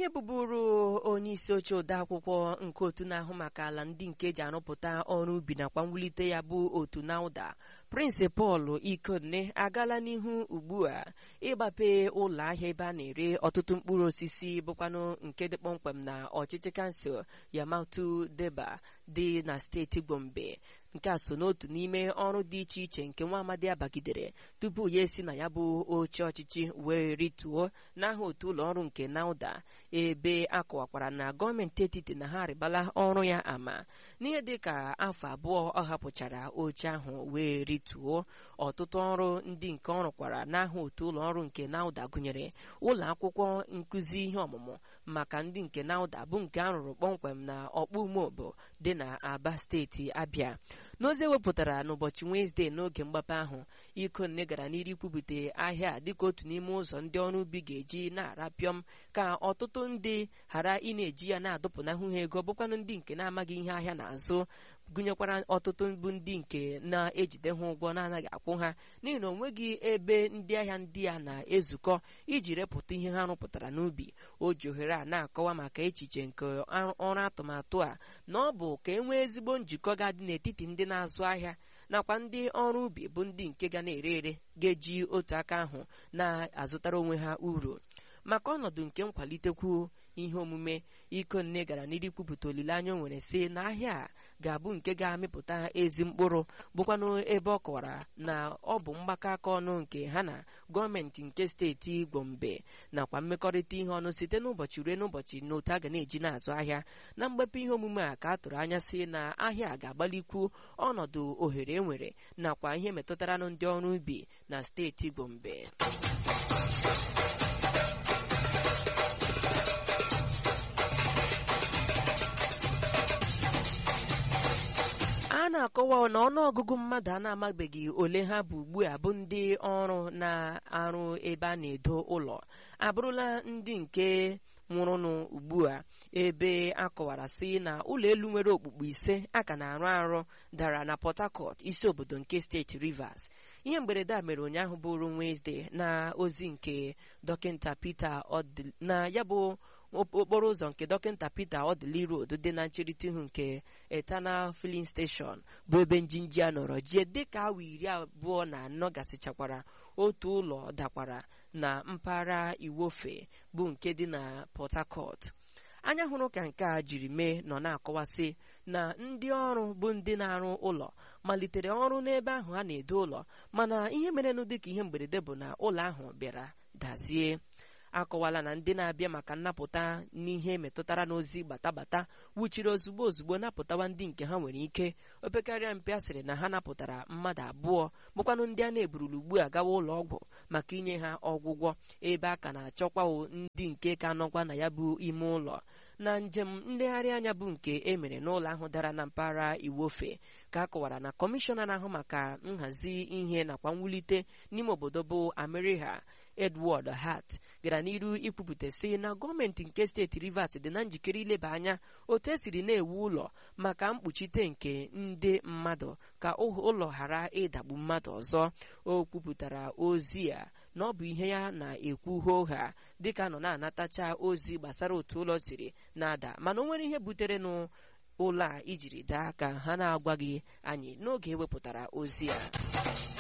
onye bụburu onye isi oche odeakwụkwọ nke otu na-ahụ maka ala ndị nke eji arụpụta ọrụ ubi nakwa mwulite ya bụ otu nauda Prince Paul Ikonne agaala n'ihu ugbu a ịgbape ụlọ ahịa ebe a na-ere ọtụtụ mkpụrụ osisi bụkwanụ nke dị kpọmkwem na ọchịchị kansụl Yamatu Deba dị na steeti Gombe nke a so n'otu n'ime ọrụ dị iche iche nke nwa amadi abagidere tupu ya esi na ya bụ oche ọchịchị wee rituo n'aha otu ụlọ ọrụ nke nauda ebe a kọwakwara na gọọmenti etiti na ha arịbala ọrụ ya ama n'ihe dị ka afọ abụọ ọ hapụchara oche ahụ wee rituo ọtụtụ ọrụ ndị nke ọ rụkwara n'aha otu ụlọ ọrụ nke nauda gụnyere ụlọ akwụkwọ nkụzi ihe ọmụmụ maka ndị nke nauda bụ nke a rụrụ kpọmkwem na ọkpụ umeobo dị na aba steeti abịa n'ozi ewepụtara n'ụbọchị wenezdee n'oge mgbape ahụ ikonne gara n'iru ikwupụta ahịa dịka otu n'ime ụzọ ndị ọrụ ubi ga-eji na-arapịọm ka ọtụtụ ndị ghara ị na-eji ya na-adụpụnahụ ha ego bụkwanụ ndị nke na-amaghị ihe ahịa na-azụ gụnyekwara ọtụtụ bụ ndị nke na-ejide ha ụgwọ na-anaghị akwụ ha n'ihi na onweghị ebe ndị ahịa ndị a na-ezukọ iji repụta ihe ha rụpụtara n'ubi o ji ohere a na-akọwa maka echiche nke ọrụ atụmatụ a na ọ bụ ka e nwee ezigbo njikọ ga-adị n'etiti ndị na-azụ ahịa nakwa ndị ọrụ ubi bụ ndị nke ga na-ere ere ga-eji otu aka ahụ na-azụtara onwe ha uru maka ọnọdụ nke nkwalitekwu ihe omume ikonne gara n'iru kwupụta olileanya o nwere si na ahịa a ga-abụ nke ga-amịpụta ezi mkpụrụ bụkwanụ ebe ọ kọwara na ọ bụ mgbakọ aka ọnụ nke ha na gọọmenti nke steeti gombe nakwa mmekọrịta ihe ọnụ site n'ụbọchị ruo n'ụbọchị n'otu a ga na-eji na-azụ ahịa na mgbepe ihe omume a ka a tụrụ anya si na ahịa ga-agbalikwu ọnọdụ ohere enwere nakwa ihe metụtara ndị ọrụ ubi na steeti gombe a na-akọwa na ọnụọgụgụ mmadụ a na-amabeghị ole ha bụ ugbu a bụ ndị ọrụ na-arụ ebe a na-edo ụlọ abụrụla ndị nke nwụrụnụ ugbu a ebe a kọwara sị na ụlọ elu nwere okpukpu ise a ka na-arụ arụ dara na Port Harcourt isi obodo nke steeti Rivers ihe mberede a mere ụnyaahụ bụrụ Wednesday na ozi nke dọkịta Peter na ya bụ okporo ụzọ nke dọkịta Peter Odili Road dị na ncherịta ihu nke Eternal Filling Station bụ ebe njinji a nọrọ jie dịka awa iri abụọ na anọ gasịchakwara otu ụlọ dakwara na mpaghara Iwofe bụ nke dị na Port Harcourt anya hụrụ ka nke a jiri mee nọ na-akọwasị na ndị ọrụ bụ ndị na-arụ ụlọ malitere ọrụ n'ebe ahụ a na-edo ụlọ mana ihe merenụ dịka ihe mberede bụ na ụlọ ahụ bịara dazie akọwala na ndị na-abịa maka nnapụta n'ihe metụtara n'ozi batabata wuchiri ozugbo ozugbo napụtawa ndị nke ha nwere ike opekarịa mpe a sịrị na ha napụtara mmadụ abụọ bụkwanụ ndị a na-eburulu ugbu a gawa ụlọ ọgwụ maka inye ha ọgwụgwọ ebe a ka na-achọkwa ndị nke ka nọkwa na ya bụ ime ụlọ na njem nlegharị anya bụ nke e mere n'ụlọ ahụ dara na mpaghara iwofe ka a kọwara na kọmishọna na-ahụ maka nhazi ihe nakwa mwulite n'ime obodo bụ Ameriha Edward Hart gara n'iru ikwupụta sị na gọọmenti nke steeti Rivers dị na njikere ileba anya otu esiri na-ewu ụlọ maka mkpuchite nke ndị mmadụ ka ụlọ ghara ịdagbu mmadụ ọzọ o kwupụtara ozi a na ọ bụ ihe ya na-ekwu hoha dịka nọ na-anatacha ozi gbasara otu ụlọ siri na-ada mana o nwere ihe butere n'ụlọ a ijiri daa ka ha na-agwaghị anyị n'oge ewepụtara ozi a